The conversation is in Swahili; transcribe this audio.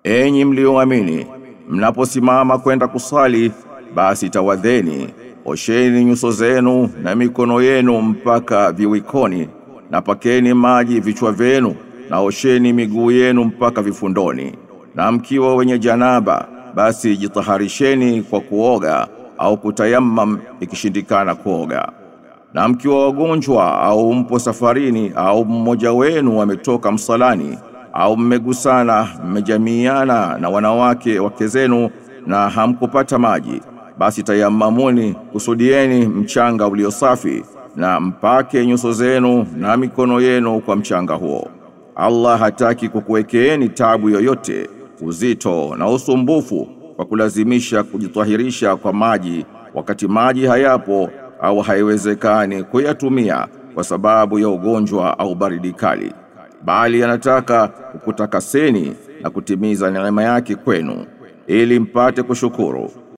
Enyi mlioamini, mnaposimama kwenda kusali, basi tawadheni, osheni nyuso zenu na mikono yenu mpaka viwikoni, na pakeni maji vichwa vyenu, na osheni miguu yenu mpaka vifundoni. Na mkiwa wenye janaba, basi jitaharisheni kwa kuoga au kutayammam ikishindikana kuoga. Na mkiwa wagonjwa au mpo safarini au mmoja wenu ametoka msalani au mmegusana mmejamiana na wanawake wake zenu na hamkupata maji basi tayamamuni kusudieni mchanga ulio safi na mpake nyuso zenu na mikono yenu kwa mchanga huo Allah hataki kukuwekeeni tabu yoyote uzito na usumbufu kwa kulazimisha kujitahirisha kwa maji wakati maji hayapo au haiwezekani kuyatumia kwa sababu ya ugonjwa au baridi kali bali anataka kukutakaseni na kutimiza neema yake kwenu ili mpate kushukuru